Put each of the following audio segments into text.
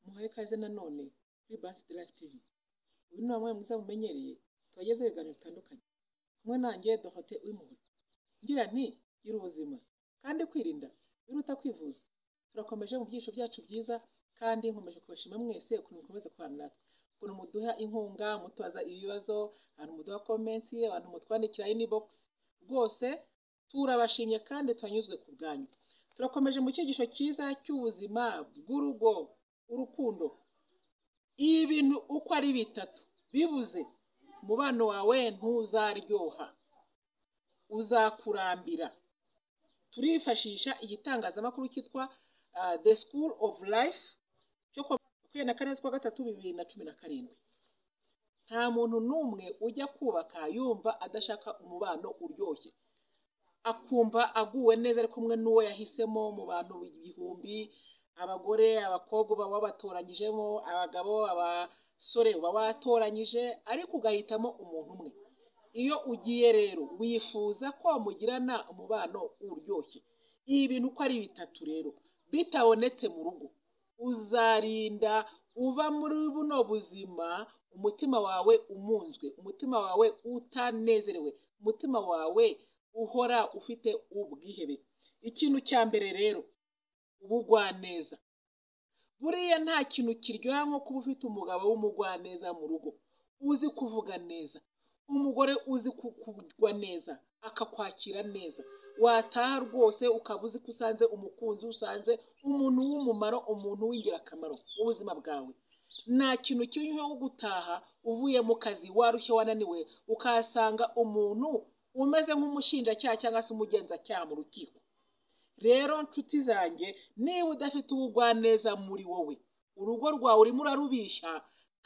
muhaye ikaze nanone kuri bansi derive tv uyu ni wamwe mwiza mumenyereye tubagezeho ibiganiro bitandukanye kumwe nanjye dohote uwimuhura ngira nti gira ubuzima kandi kwirinda biruta kwivuza turakomeje mu byiciro byacu byiza kandi nkomeje kubashima mwese ukuntu mukomeza kubana natwe ukuntu muduha inkunga mutubaza ibibazo abantu muduha komensi abantu mutwandikira inibogisi rwose turabashimye kandi turanyuzwe ku bwanyu turakomeje mu cyigisho cyiza cy'ubuzima bw'urugo urukundo ibi bintu uko ari bitatu bibuze umubano wawe ntuzaryoha uzakurambira turifashisha igitangazamakuru cyitwa the school of life cyo ku makumyabiri na kane z'ukwa gatatu bibiri na cumi na karindwi nta muntu n'umwe ujya kubaka yumva adashaka umubano uryoshye akumva aguwe neza ari kumwe n'uwo yahisemo mu bantu igihumbi abagore abakobwa uba wabatoranyijemo abagabo abasore uba watoranyije ariko ugahitamo umuntu umwe iyo ugiye rero wifuza ko mugirana umubano uryoshye ibi bintu uko ari bitatu rero bitabonetse mu rugo uzarinda uva muri buno buzima umutima wawe umunzwe umutima wawe utanezerewe umutima wawe uhora ufite ubwihebe ikintu cya mbere rero ubugwaneza buriya nta kintu kiryoha nko kuba ufite umugabo w'umugwaneza mu rugo uzi kuvuga neza umugore uzi kugwa neza akakwakira neza wataha rwose ukaba uzi ko usanze umukunzi usanze umuntu w'umumaro umuntu w'ingirakamaro mu buzima bwawe nta kintu kiryoha nko gutaha uvuye mu kazi warushye wananiwe ukahasanga umuntu umeze nk'umushinjacyaha cyangwa se umugenzacyaha mu rukiko rero nshuti zanjye niba udafite ubugwaneza muri wowe urugo rwawe urimo urarubishya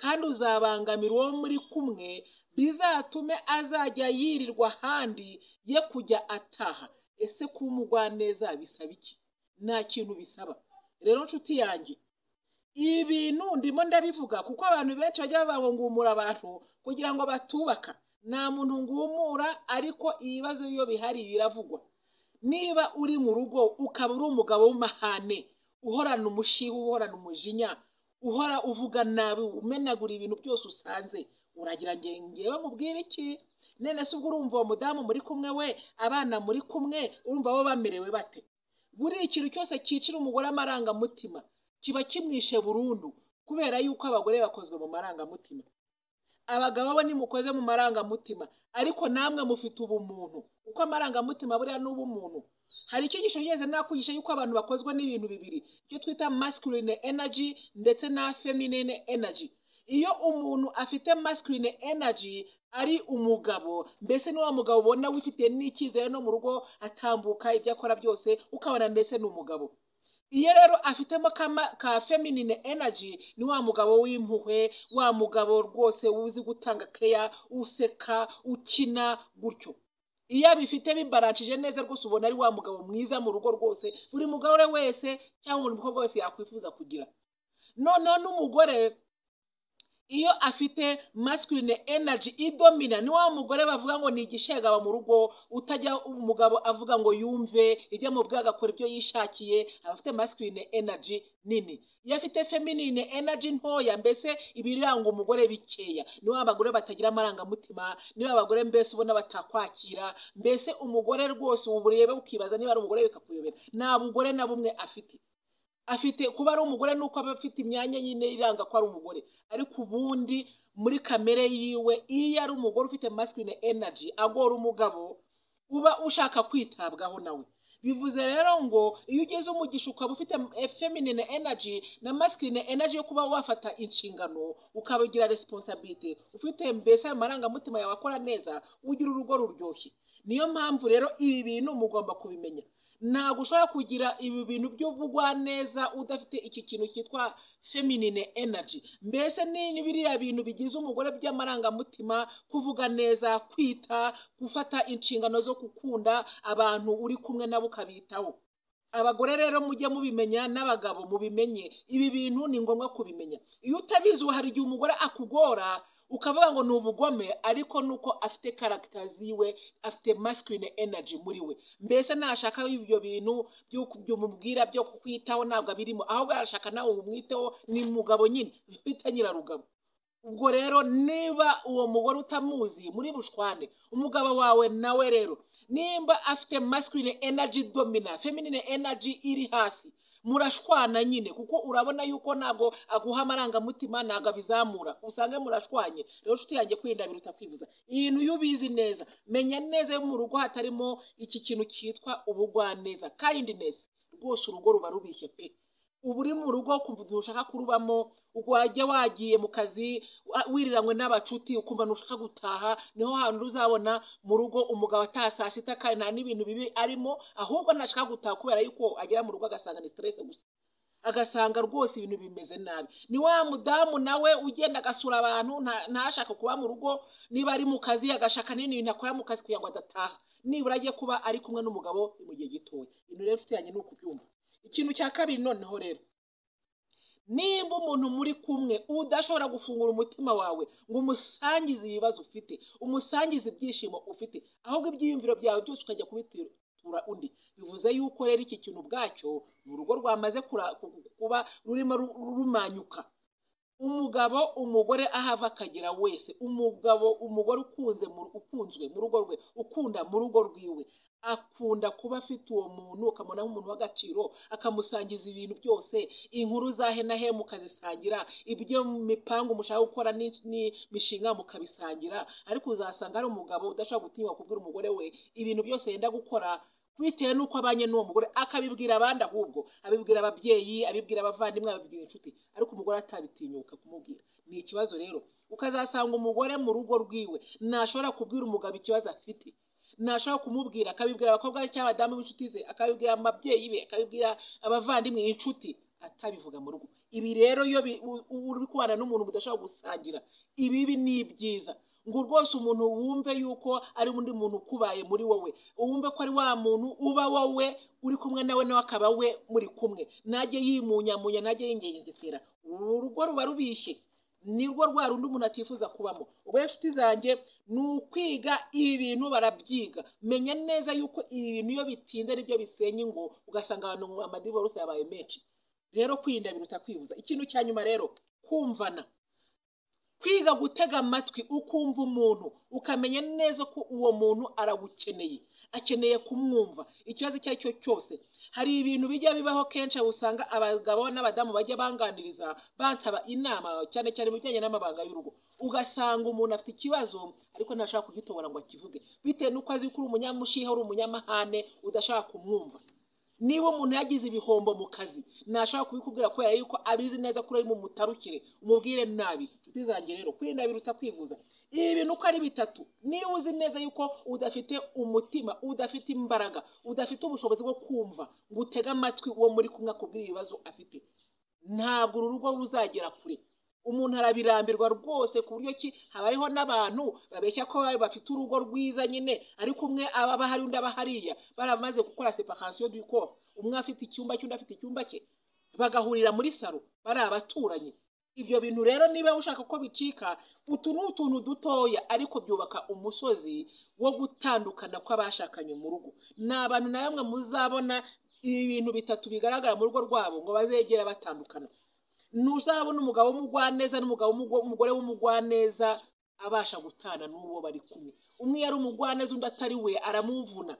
kandi uzabangamira uwo muri kumwe bizatume azajya yirirwa ahandi ye kujya ataha ese kuba umugwaneza bisaba iki nta kintu bisaba rero nshuti yanjye ibi bintu ndimo ndabivuga kuko abantu benshi bajya babangungumura abantu kugira ngo batubaka nta muntu ngumura ariko ibibazo iyo bihari biravugwa niba uri mu rugo ukaba uri umugabo w'umahane uhorana umushiha uhorana umujinya uhora uvuga nabi umenagura ibintu byose usanze uragira ngewe mubwire iki nene se ubwo urumva uwo mudamu muri kumwe we abana muri kumwe urumva bo bamerewe bate buri ikintu cyose cyicira umugore amarangamutima kiba kimwishe burundu kubera yuko abagore bakozwe mu marangamutima abagabo bo nimukoze mu marangamutima ariko namwe mufite ubumuntu uko amarangamutima buriya ni ubumuntu hari icyigisho cyigeze nakwigisha yuko abantu bakozwe n'ibintu bibiri icyo twita masculine energy ndetse na feminine energy iyo umuntu afite masculine energy ari umugabo mbese ni wa mugabo ubona wifite n'icyizere no mu rugo atambuka ibyo akora byose ukabona mbese ni umugabo iyo rero afitemo ka feminine energy ni wa mugabo w'impuhwe wa mugabo rwose uzi gutanga keya useka ukina gutyo iyo abifite bibaranshije neza rwose ubona ari wa mugabo mwiza mu rugo rwose buri mugore wese cyangwa buri mukobwa wese yakwifuza kugira noneho n'umugore iyo afite masculine energy idomina ni wa mugore bavuga ngo ni igishegaba mu rugo utajya umugabo avuga ngo yumve ibyo amubwira agakora ibyo yishakiye aba afite masculine energy nini iyo afite feminine energy ntoya mbese ibiranga umugore bikeya ni wa bagore batagira amarangamutima ni wa bagore mbese ubona batakwakira mbese umugore rwose ubu ureba ukibaza niba ari umugore bikakuyobera nta mugore na bumwe afite afite kuba ari umugore nuko aba afite imyanya nyine iranga ko ari umugore ariko ubundi muri kamere yiwe iyo ari umugore ufite masculine energy agora umugabo uba ushaka kwitabwaho nawe bivuze rero ngo iyo ugeze umugisha ukaba ufite feminine energy na masculine energy yo kuba wafata inshingano ukabigira resiponsabite ufite mbese amarangamutima yawe akora neza ugira urugo ruryoshye niyo mpamvu rero ibi bintu mugomba kubimenya ntabwo ushobora kugira ibi bintu by'ubugwaneza udafite iki kintu cyitwa feminine energy mbese ni biriya bintu bigize umugore by'amarangamutima kuvuga neza kwita gufata inshingano zo gukunda abantu uri kumwe nabo ukabitaho abagore rero mujye mubimenya n'abagabo mubimenye ibi bintu ni ngombwa kubimenya iyo utabizi hari igihe umugore akugora ukavuga ngo ni ubugome ariko ni uko afite karagita ziwe afite masculine energy muri we mbese nashaka ibyo bintu byo mubwira byo kukwitaho ntabwo abirimo ahubwo arashaka nawe umwiteho ni mugabo nyine bita nyirarugabo ubwo rero niba uwo mugore utamuzi muri bushwane umugabo wawe nawe rero nimba afite masculine energy domina feminine energy iri hasi murashwana nyine kuko urabona yuko ntabwo aguha amarangamutima ntabwo abizamura usange murashwanye rero nshuti yanjye kwirinda biruta kwivuza ibintu iyo ubizi neza menya neza yo mu rugo hatarimo iki kintu cyitwa ubugwaneza kindness rwose urugo ruba rubishye pe uba uri mu rugo ukumva ntushaka kurubamo wajya wagiye mu kazi wiriranywe n'abacuti ukumva ntushaka gutaha niho hantu uzabona mu rugo umugabo ataha saa sita kandi nta n'ibintu bibi arimo ahubwo ntashaka gutaha kubera yuko agera mu rugo agasanga ni siteresi gusa agasanga rwose ibintu bimeze nabi ni wa mudamu nawe ugenda agasura abantu ntashaka kuba mu rugo niba ari mu kazi agashaka n'ibintu bintu akora mu kazi kugira ngo adataha nibura ajye kuba ari kumwe n'umugabo mu gihe gitoya ibintu rero tujyanye ni ukubyumva ikintu cya kabiri noneho rero nimba umuntu muri kumwe udashobora gufungura umutima wawe ngo umusangize ibibazo ufite umusangize ibyishimo ufite ahubwo ibyiyumviro byawe byose ukajya kubitura undi bivuze yuko rero iki kintu ubwacyo ni urugo rwamaze kuba rurimo rumanyuka umugabo umugore ahava akagera wese umugabo umugore ukunze ukunzwe mu rugo rwe ukunda mu rugo rwiwe akunda kuba afite uwo muntu ukamubona nk'umuntu w'agaciro akamusangiza ibintu byose inkuru za henahe mukazisangira ibyo mipangu mushaka gukora n'imishinga mukabisangira ariko uzasanga ari umugabo udashobora gutinyuka kubwira umugore we ibintu byose yenda gukora bitewe n'uko abanye n'uwo mugore akabibwira abandi ahubwo abibwira ababyeyi abibwira abavandimwe abibwira inshuti ariko umugore atabitinyuka kumubwira ni ikibazo rero ukazasanga umugore mu rugo rwiwe ntashobora kubwira umugabo ikibazo afite ntashobora kumubwira akabibwira abakobwa be cyangwa abadamu b'inshuti ze akabibwira ababyeyi be akabibwira abavandimwe inshuti atabivuga mu rugo ibi rero iyo uri kubana n'umuntu mudashobora gusangira ibibi ni ibyiza ngo rwose umuntu wumve yuko ari undi muntu ukubaye muri wowe wumve ko ari wa muntu uba wowe uri kumwe nawe nawe akaba we muri kumwe najye yimunyamunya najye yingengesera uru rugo ruba rubishye nirwo rwa rundi umuntu atifuza kubamo ubwo inshuti zanjye ni ukwiga ibi bintu barabyiga menya neza yuko ibi bintu iyo bitinze nibyo bisenya ingo ugasanga abantu mu amadivorose yabaye menshi rero kwirinda biruta kwibuza ikintu cya nyuma rero kumvana kwiga gutega amatwi ukumva umuntu ukamenya neza ko uwo muntu aragukeneye akeneye kumwumva ikibazo icyo ari cyo cyose hari ibintu bijya bibaho kenshi aho usanga abagabo n'abadamu bajya banganiriza bansaba inama cyane cyane mu bijyanye n'amabanga y'urugo ugasanga umuntu afite ikibazo ariko ntashaka kugitobora ngo akivuge bitewe n'uko azi ko uri umunyamushiha uri umunyamahane udashaka kumwumva niba umuntu yagize ibihombo mu kazi ntashaka kubikubwira kubera yuko abizi neza ko uri mu mutarukire umubwire nabi inshuti zanjye rero kwirinda biruta kwivuza ibi bintu uko ari bitatu niba uzi neza yuko udafite umutima udafite imbaraga udafite ubushobozi bwo kumva ngo utege amatwi uwo muri kumwe akubwira ibibazo afite ntabwo uru rugo ruzagera kure umuntu arabirambirwa rwose ku buryo ki habayeho n'abantu babeshya ko bafite urugo rwiza nyine ariko umwe aba ahari undi aba hariya baramaze gukora separation du corps umwe afite icyumba cy'undi afite icyumba cye bagahurira muri saro bari abaturanyi ibyo bintu rero niba ushaka ko bicika utu ni utuntu dutoya ariko byubaka umusozi wo gutandukana kw'abashakanye mu rugo ni abantu na bamwe muzabona ibi bintu bitatu bigaragara mu rugo rwabo ngo bazegera batandukana ntuzabona umugabo w'umugwaneza n'umugabo umugore w'umugwaneza abasha gutana n'uwo bari kumwe umwe yari umugwaneza undi atari we aramuvuna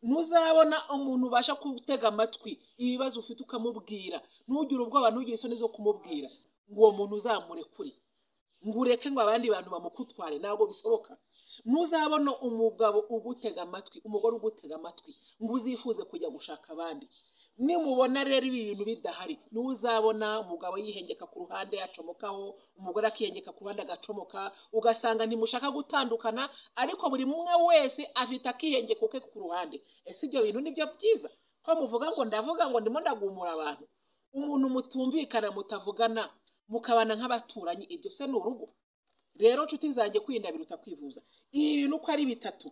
ntuzabona umuntu ubasha gutega amatwi ibibazo ufite ukamubwira ntugire ubwoba ntugire isoni zo kumubwira ngo uwo muntu uzamure kuri ngo ureke ngo abandi bantu bamukutware ntabwo bishoboka ntuzabona umugabo ugutega amatwi umugore ugutega amatwi ngo uzifuze kujya gushaka abandi nimubona rero ibi bintu bidahari niwe uzabona umugabo yihengeka ku ruhande acomokaho umugore akihengeka ku ruhande agacomoka ugasanga ntimushaka gutandukana ariko buri umwe wese afite akihengeko ke ku ruhande ese ibyo bintu nibyo byiza ko muvuga ngo ndavuga ngo ndimo ndagumura abantu umuntu mutumvikana mutavugana mukabana nk'abaturanyi ibyo se ni urugo rero nshuti zanjye kwirinda biruta kwivuza ibi bintu uko ari bitatu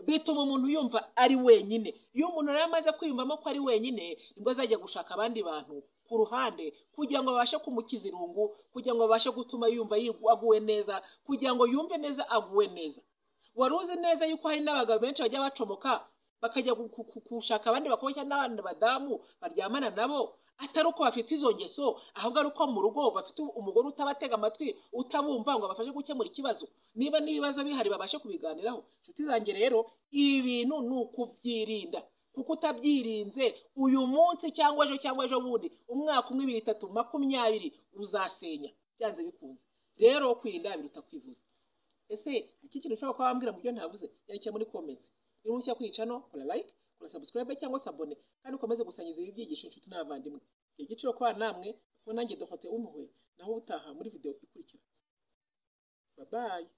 bituma umuntu yumva ari wenyine iyo umuntu rero amaze kwiyumvamo ko ari wenyine nibwo azajya gushaka abandi bantu ku ruhande kugira ngo abashe kumukiza irungu kugira ngo abashe gutuma yumva yigu- aguwe neza kugira ngo yumve neza aguwe neza wari uzi neza yuko hari n'abagabo benshi bajya bacomoka bakajya gu- ku- ku- gushaka abandi bakobwa cyangwa n'abandi badamu baryamana nabo atari uko bafite izo ngeso ahubwo ari uko mu rugo bafite umugore utabatega amatwi utabumva ngo abafashe gukemura ikibazo niba n'ibibazo bihari babashe kubiganiraho inshuti zanjye rero ibi bintu ni ukubyirinda kuko utabyirinze uyu munsi cyangwa ejo cyangwa ejo bundi umwaka umwe ibiri itatu makumyabiri uzasenya byanze bikunze rero kwirinda biruta kwivuza ese iki kintu ushobora kuba wambwira mu byo ntavuze yandikira muri komenti niba ushya kwica no kora like kora subscribe cyangwa se abone kandi ukomeze gusangiza ibi byigisho inshuti n'abavandimwe igiciro kwa namwe kuko nanjye dohote umuhwe naho utaha muri video ikurikira babaye